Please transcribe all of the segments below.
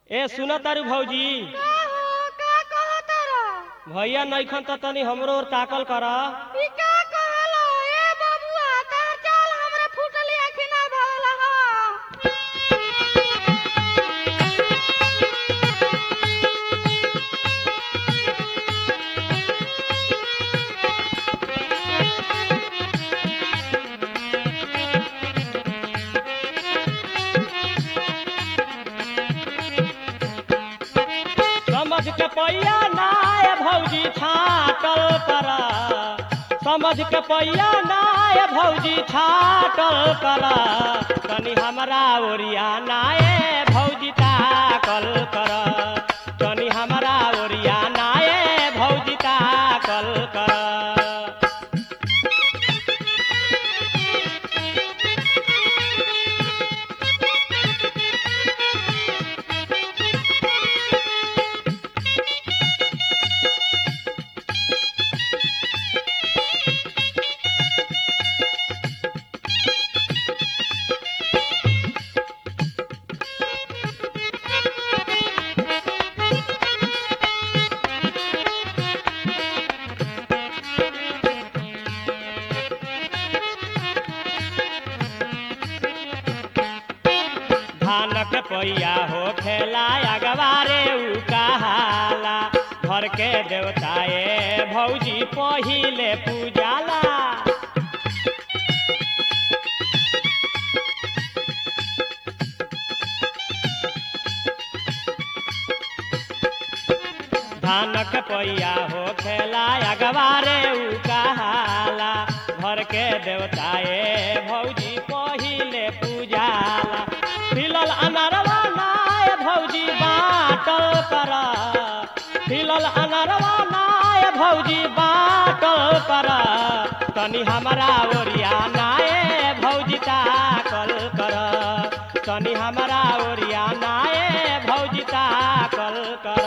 ए सुन तारू भौजी का हो का कहो तारा भैया नैखन त तनी हमरो ओर ताकल कर ई का कहलो ए बबुआ तार चाल हमरा फुटली आखि ना भवला ह समझ के पैया नाय भौजी छाटल कर समझ के पैया नाय भौजी छाटल कर तनी हमरा ओरिया नाय भौजी ताकल कर तनी हमरा ओरिया नाय भौजी ताकल कर धानक पैया हो खेला अगवारे उ कहाला घर के देवताए भौजी पहिले पूजाला धानक पैया हो खेला अगवारे उ कहाला घर के देवताए भौजी पहिले पूजाला फिलल अनरवा नाय भौजी बाटल कर फिलल अनरवा नाय भौजी बाटल कर तनी हमरा ओरिया नाय भौजी ताकल कर तनी हमरा ओरिया नाय भौजी ताकल कर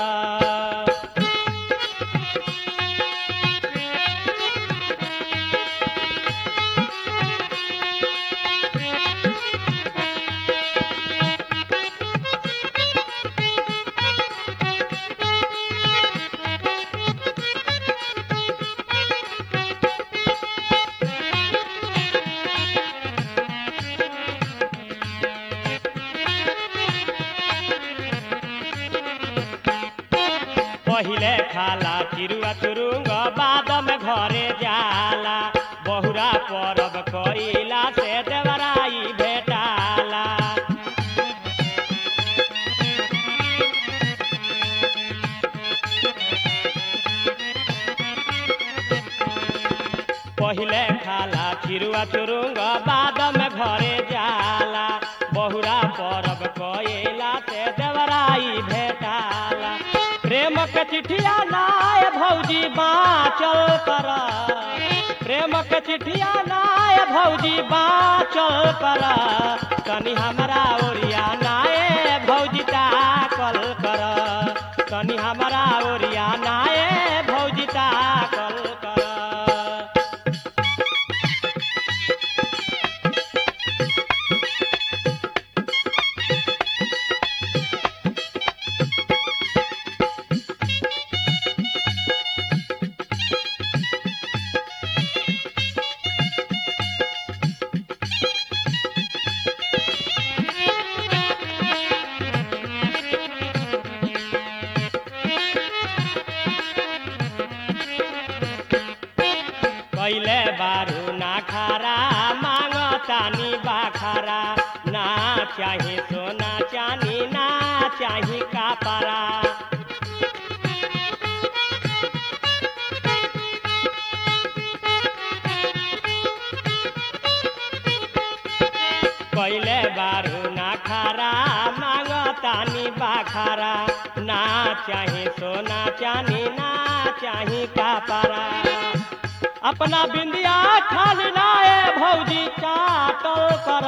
पहिले खाला चिरुआ चुरुंग बाद में घरे जाला बहुरा परब कइला से देवराई भेटाला पहिले खाला चिरुआ चुरुंग बाद में घरे जाला बहुरा परब कइला से देवराई भेटाला प्रेम के चिठिया नाय भौजी बाचल कर प्रेम के चिठिया नाय भौजी बाचल कर तनी हमरा ओरिया नाय भौजी ताकल कर तनी हमरा ओरिया नाय भौजी ताकल कर कैले बारू ना खारा मांग तानी बाखारा ना चाही सोना चानी ना चाही कापारा कैले बारू ना खारा मांग तानी बाखारा ना चाही सोना चानी ना चाही कापारा अपना बिंदिया खाली नाए भौजी चाटल कर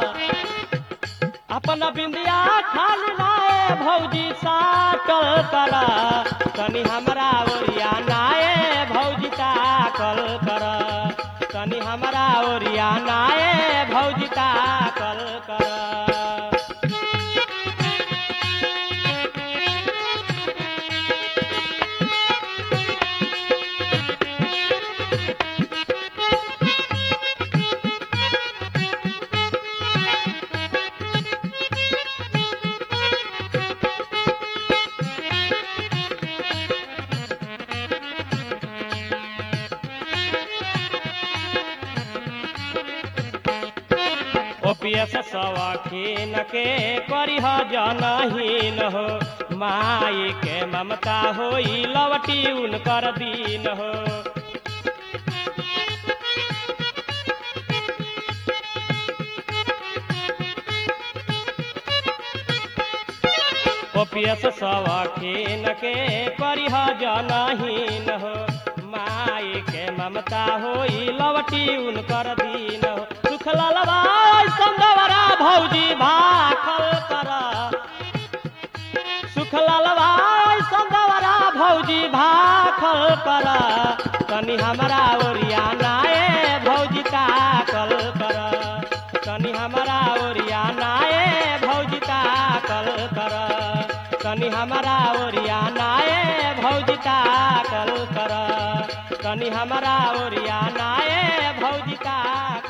अपना बिंदिया खाली नाए भौजी साटल कर तनी हमरा ओरिया नाए भौजी ताकल कर तनी हमरा ओरिया नाए भौजी ताकल कर ओपियस सवखीन के करिह जनहीन हो माई के ममता होई लवटी उनकर दीन हो ओपियस सवखीन के करिह जनहीन हो माई के ममता होई लवटी उनकर दीन हो सुख ललवाई संगवरा भौजी भाखल कर सुख ललवाई संगवरा भौजी भाखल कर तनी हमरा ओरिया नाए भौजी ताकल कर तनी हमरा ओरिया नाए भौजी ताकल कर तनी हमरा ओरिया नाए भौजी ताकल कर तनी हमरा ओरिया नाए भौजी ताकल